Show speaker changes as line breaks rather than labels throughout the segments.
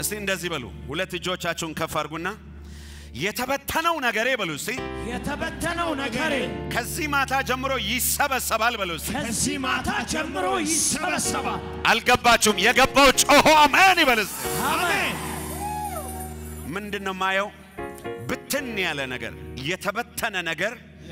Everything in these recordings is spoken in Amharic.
እስቲ እንደዚህ በሉ። ሁለት እጆቻችሁን ከፍ አድርጉና የተበተነው ነገሬ በሉ እስቲ
የተበተነው ነገሬ
ከዚህ ማታ ጀምሮ ይሰበሰባል በሉ እስቲ።
ከዚህ ማታ ጀምሮ ይሰበሰባል።
አልገባችሁም? የገባው ጮሆ አሜን ይበል እስቲ።
አሜን።
ምንድን ነው ማየው? ብትን ያለ ነገር የተበተነ ነገር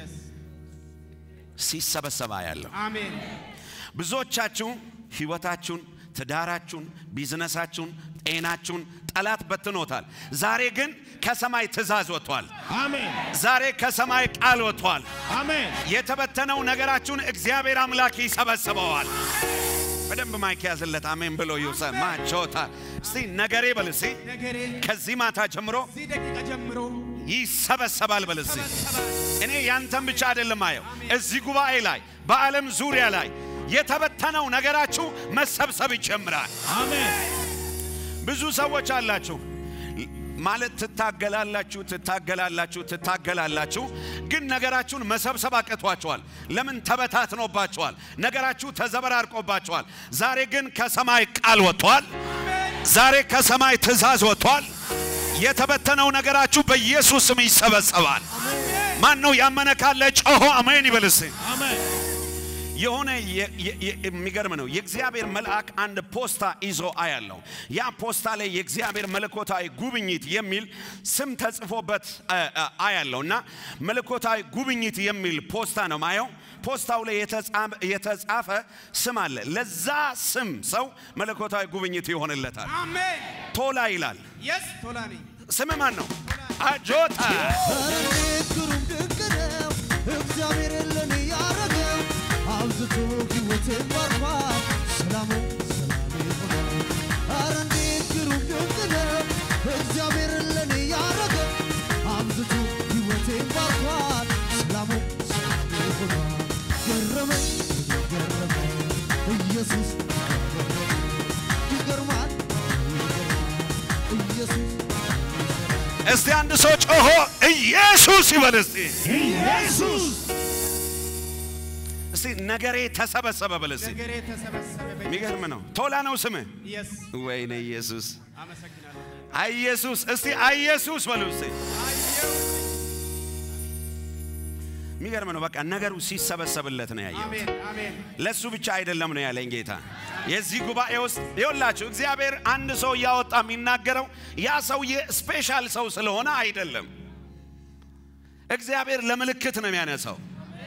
ሲሰበሰባ ያለው
አሜን።
ብዙዎቻችሁ ህይወታችሁን፣ ትዳራችሁን፣ ቢዝነሳችሁን፣ ጤናችሁን ጠላት በትኖታል። ዛሬ ግን ከሰማይ ትእዛዝ ወጥቷል።
አሜን።
ዛሬ ከሰማይ ቃል ወጥቷል።
አሜን።
የተበተነው ነገራችሁን እግዚአብሔር አምላክ ይሰበስበዋል። በደንብ ማይክ ያዝለት። አሜን ብሎ ይውሰድ። ማቾታ እስቲ ነገሬ በል እስቲ
ነገሬ
ከዚህ ማታ ጀምሮ
ከዚህ ደቂቃ ጀምሮ
ይሰበሰባል በል እስቲ። እኔ ያንተን ብቻ አይደለም አየው፣ እዚህ ጉባኤ ላይ በዓለም ዙሪያ ላይ የተበተነው ነገራችሁ መሰብሰብ ይጀምራል።
አሜን።
ብዙ ሰዎች አላችሁ ማለት ትታገላላችሁ፣ ትታገላላችሁ፣ ትታገላላችሁ፣ ግን ነገራችሁን መሰብሰብ አቅቷችኋል። ለምን? ተበታትኖባችኋል። ነገራችሁ ተዘበራርቆባችኋል። ዛሬ ግን ከሰማይ ቃል ወጥቷል። ዛሬ ከሰማይ ትእዛዝ ወጥቷል። የተበተነው ነገራችሁ በኢየሱስ ስም ይሰበሰባል። ማን ነው ያመነ ካለ ጮሆ አሜን ይበል እስቲ።
አሜን።
የሆነ የ- የ- የ- የሚገርም ነው። የእግዚአብሔር መልአክ አንድ ፖስታ ይዞ አያለው። ያ ፖስታ ላይ የእግዚአብሔር መለኮታዊ ጉብኝት የሚል ስም ተጽፎበት አ- አ- አያለው እና መለኮታዊ ጉብኝት የሚል ፖስታ ነው ማየው። ፖስታው ላይ የተጻፈ- የተጻፈ ስም አለ። ለዛ ስም ሰው መለኮታዊ ጉብኝት ይሆንለታል።
አሜን።
ቶላ ይላል።
የስ ቶላ ነኝ።
ስም ማን ነው? አጆታ
እንዴት ግሩም ድንቅ ነው እግዚአብሔር ለኔ ያረገው አብዝቶ ሕይወቴን ባርኳል ሰላሙ ሰላሜ ሆኗል ኧረ እንዴት ግሩም ድንቅ ነው እግዚአብሔር ለኔ ያረገው አብዝቶ ሕይወቴን ባርኳል ሰላሙ ሰላሜ ሆኗል ገረመኝ ገረመኝ ኢየሱስ ይገርማል ይገርማል ኢየሱስ
እስቲ አንድ ሰው ጮሆ ኢየሱስ ይበል እስቲ።
ኢየሱስ
እስቲ ነገሬ ተሰበሰበ በል እስቲ።
ነገሬ ተሰበሰበ።
የሚገርም ነው። ቶላ ነው ስምህ?
የስ
ወይኔ ኢየሱስ
አመሰግናለሁ።
አኢየሱስ እስቲ አኢየሱስ በሉ እስቲ። የሚገርም ነው። በቃ ነገሩ ሲሰበሰብለት ነው ያየው።
አሜን። አሜን።
ለሱ ብቻ አይደለም ነው ያለኝ ጌታ። የዚህ ጉባኤ ውስጥ ይኸውላችሁ እግዚአብሔር አንድ ሰው እያወጣ የሚናገረው ያ ሰውዬ ስፔሻል ሰው ስለሆነ አይደለም። እግዚአብሔር ለምልክት ነው የሚያነሳው።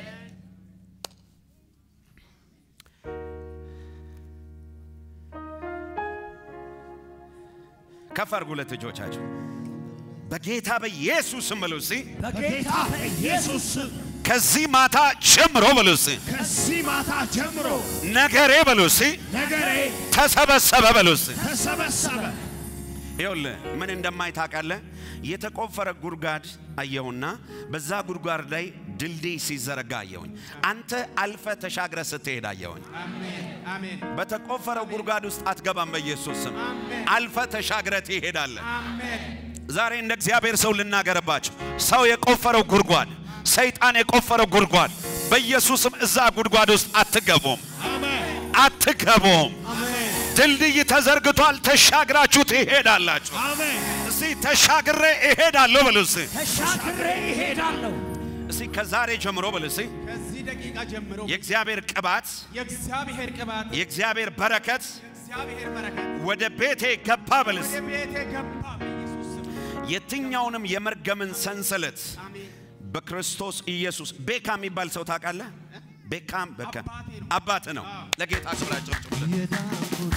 ከፍ አድርጉ ሁለት እጆቻችሁ በጌታ በኢየሱስ ስም በሉ እስቲ።
በጌታ በኢየሱስ ስም
ከዚህ ማታ ጀምሮ በሉ እስቲ።
ከዚህ ማታ ጀምሮ
ነገሬ በሉ እስቲ
ነገሬ
ተሰበሰበ በሉ እስቲ።
ተሰበሰበ።
ይኸውልህ ምን እንደማይ ታውቃለህ? የተቆፈረ ጉድጓድ አየሁና በዛ ጉድጓድ ላይ ድልድይ ሲዘረጋ አየሁኝ። አንተ አልፈ ተሻግረ ስትሄድ አየሁኝ።
አሜን። አሜን።
በተቆፈረው ጉድጓድ ውስጥ አትገባም። በኢየሱስ ስም አልፈ ተሻግረ ትሄዳለህ።
አሜን።
ዛሬ እንደ እግዚአብሔር ሰው ልናገርባቸው። ሰው የቆፈረው ጉድጓድ፣ ሰይጣን የቆፈረው ጉድጓድ፣ በኢየሱስም እዛ ጉድጓድ ውስጥ አትገቡም፣
አሜን።
አትገቡም።
አሜን።
ድልድይ ተዘርግቷል። ተሻግራችሁ ትሄዳላችሁ።
አሜን።
እስቲ ተሻግሬ እሄዳለሁ በሉ እስቲ።
ተሻግሬ ይሄዳለሁ።
እስቲ ከዛሬ ጀምሮ በሉ እስቲ
ከዚህ ደቂቃ ጀምሮ
የእግዚአብሔር ቅባት፣
የእግዚአብሔር ቅባት፣
የእግዚአብሔር በረከት
የእግዚአብሔር በረከት
ወደ ቤቴ ገባ በሉ እስቲ።
ወደ ቤቴ ገባ በኢየሱስ ስም።
የትኛውንም የመርገምን ሰንሰለት
አሜን።
በክርስቶስ ኢየሱስ ቤካ የሚባል ሰው ታውቃለህ? ቤካም በካ
አባቴ ነው።
አባት ነው። ለጌታ ክብራቸው
የዳንኩት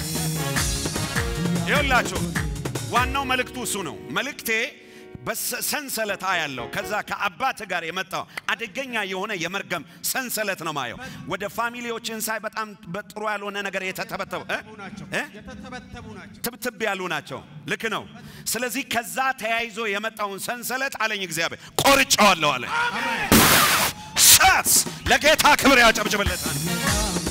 ይኸውላችሁ ዋናው መልእክቱ እሱ ነው። መልእክቴ በሰንሰለት ያለው ከዛ ከአባት ጋር የመጣው አደገኛ የሆነ የመርገም ሰንሰለት ነው ማየው። ወደ ፋሚሊዎችን ሳይ በጣም በጥሩ ያልሆነ ነገር የተተበተቡ እ?
ናቸው
እ?
የተተበተቡ ናቸው።
ትብትብ ያሉ ናቸው። ልክ ነው። ስለዚህ ከዛ ተያይዞ የመጣውን ሰንሰለት አለኝ እግዚአብሔር ቆርጬዋለሁ አለ። ሰስ ለጌታ ክብር ያጨብጭብለታል።